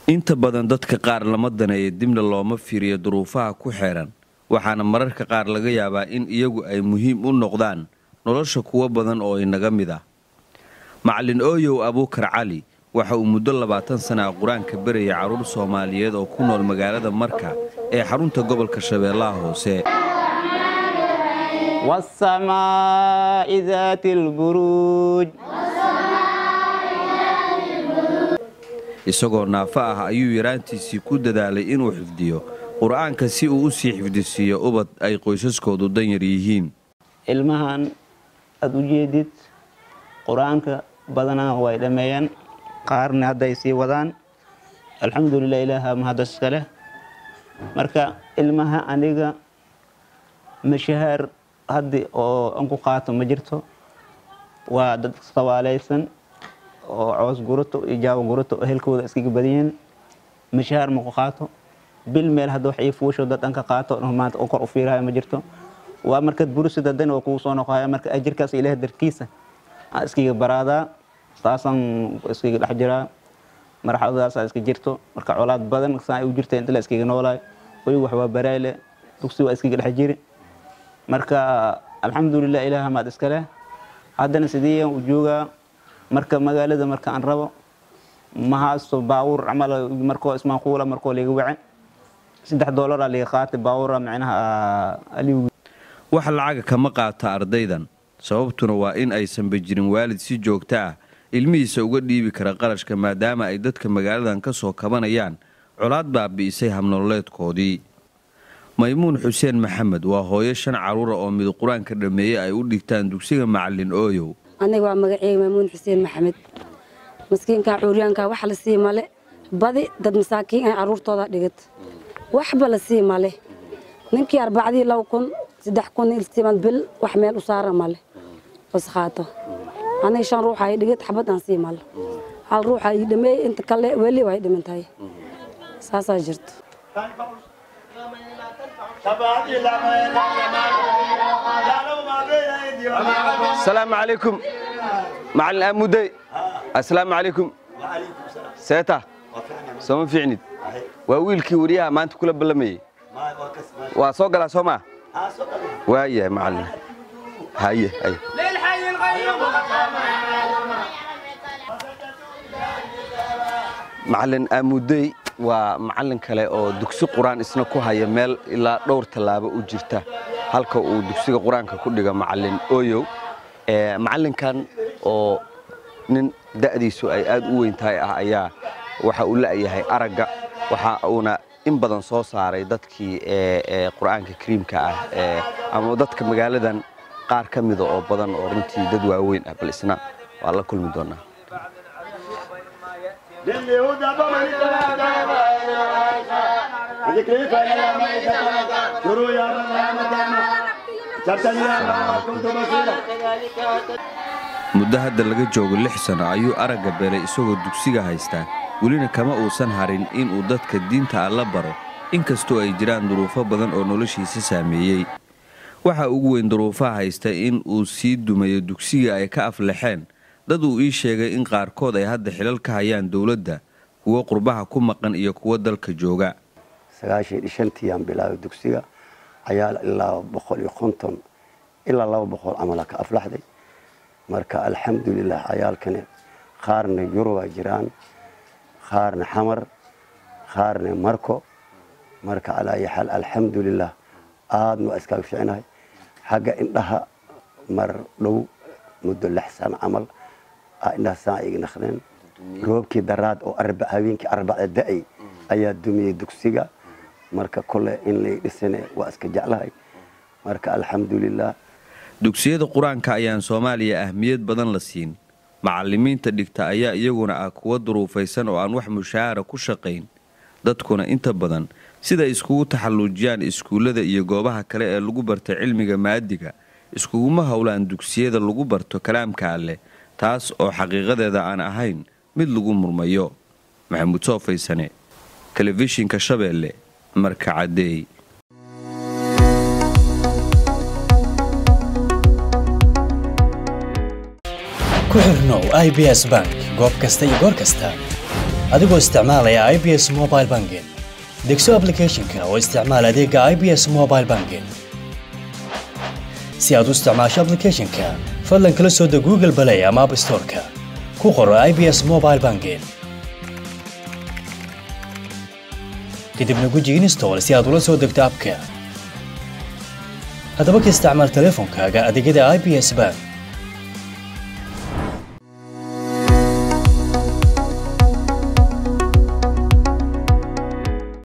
inta badan dadka qaar lama daneeyo dibna looma fiiriyo duruufaha ku xeeran waxaana mararka qaar laga yaabaa in iyagu ay muhiim u noqdaan nolosha kuwo badan oo inaga mid ah macalin ooyow abuukar cali waxa uu muddo labaatan sana a qur-aanka beraya carruur soomaaliyeed oo ku nool magaalada marka ee xarunta gobolka shabeellaha hoose والسماء ذات البروج isagoo naafo ah ayuu yaraantiisii ku dadaalay inuu xifdiyo qur-aanka si uu u sii xifdisiiyo ubad ay qoysaskoodu danyar yihiin ilmahan aada u jeedid qur-aanka badanaa way dhammeeyeen qaarna hadday sii wadaan alxamdulilah ilaaha mahaddas iska leh marka ilmaha aniga mashahaar haddi oo an ku qaato ma jirto waa dad sawaalaysan oo coos gurato iyo jaabo gurato oo helkooda iskaga badanyihiin mashahaar ma ku qaato bil meel hadda wax ii fuusho dad an ka qaato maanta oo kor u fiirahayo ma jirto waa markaad burisida dan oo kugu soo noqohaya marka ajirkaas ilaah darkiisa aan iskiga baraadaa saasaan iskiga dhex jiraa marxaladaasaa iska jirto marka colaad badan saa ay u jirta inta la iskiga noolaay weli wax waa barayle dugsi waa iskiga dhex jiri marka alxamdulilah ilaah maad iska leh haddana sidii u joogaa marka magaalada marka aan rabo ma haasto baawur camal markoo ismaaquula markoo liga wace saddex doolaraa liga qaatay baawura micnaha aliw wax lacaga kama qaata ardaydan sababtuna waa in aysanba jirin waalid si joogto ah ilmihiisa uga dhiibi kara qarashka maadaama ay dadka magaaladan ka soo kabanayaan colaad baabi'isay habnololeedkoodii maymuun xuseen maxamed waa hooyo shan carruura oo mid qur-aanka dhammeeyey ay u dhigtaan dugsiga macalin ooyow aniga waa magaceyga maymuun xuseen maxamed maskiinka cuuryaanka wax la sii male badi dad masaakiin ay carruurtooda dhigat waxba la sii male ninkii arbacdii laba kun saddex kun iltiman bil wax meel u saara male wasqaato aniga shan ruux ay dhigad xabad aan sii male hal ruux ay dhameey inta kale weli way dhimantahay saasaa jirto asalaamu calaykum macalin aamudey assalaamu calaykum seeta sooma fiicnid waa wiilkii wariyaha maanta kula ballamayey waa soo galaa soo maa waayahay macalin haye haye macalin aamudey waa macalin kale oo dugsi qur-aan isna ku haya meel ilaa dhowr tallaabo u jirta halka uu dugsiga qur-aanka ku dhiga macalin ooyow macalinkan oo nin da'diisu ay aad u weyn tahay ah ayaa waxa uu la'yahay aragga waxa uuna in badan soo saaray dadkii qur-aanka kariimka ah ama dadka magaaladan qaar ka mida oo badan oo runtii dad waaweyn ah bal isna waa la kulmi doonaa muddo hadda laga joogo lix sano ayuu aragga beelay isagoo dugsiga haystaa welina kama uusan harin inuu dadka diinta alla baro inkastoo ay jiraan duruufo badan oo noloshiisa saameeyey waxa ugu weyn duruufaha haysta in uu sii dumayo dugsiga ay ka aflaxeen dad uu ii sheegay in qaarkood ay hadda xilal ka hayaan dowladda kuwo qurbaha ku maqan iyo kuwo dalka jooga sagaashan iyo shantiiyaan bilaabay dugsiga cayaal ilaa boqol iyo konton ilaa laba boqol camala ka aflaxday marka alxamdulilah cayaalkani qaarna yurubaa jiraan qaarna xamar qaarna marko marka calaayi xaal alxamdulilah aadna waa iskaaga ficnahay xagga indhaha mar dhow muddo lix sano camal indhaha saa iga naqdeen roobkii daraad oo habeenkii arbacda da'ay ayaa dumiyey dugsiga marka kole in lay dhisane waa iska jeclahay marka alxamdulilah dugsiyada qur-aanka ayaan soomaaliya ahmiyad badan la siin macallimiinta dhigta ayaa iyaguna ah kuwa duruufaysan oo aan wax mushaahara ku shaqayn dadkuna inta badan siday iskugu taxalluujiyaan iskuullada iyo goobaha kale ee lagu barta cilmiga maadiga iskuguma howlaan dugsiyada lagu barto kalaamka alleh taas oo xaqiiqadeeda aan ahayn mid lagu murmayo maxamuud soo faysane telefishinka shabeelle marka caddeey ku xirnow i b s bank goob kasta iyo goor kasta adigoo isticmaalaya i b s mobile banking degso applicationka oo isticmaal adeega i b s mobile banking si aad u isticmaasho applicationka fadlan kala soo deg google play ama app storeka ku qoro i b s mobile banking kadibna guji install si aad ula soo degto abka haddaba ka isticmaal teleefonkaaga adeegyada i b s bank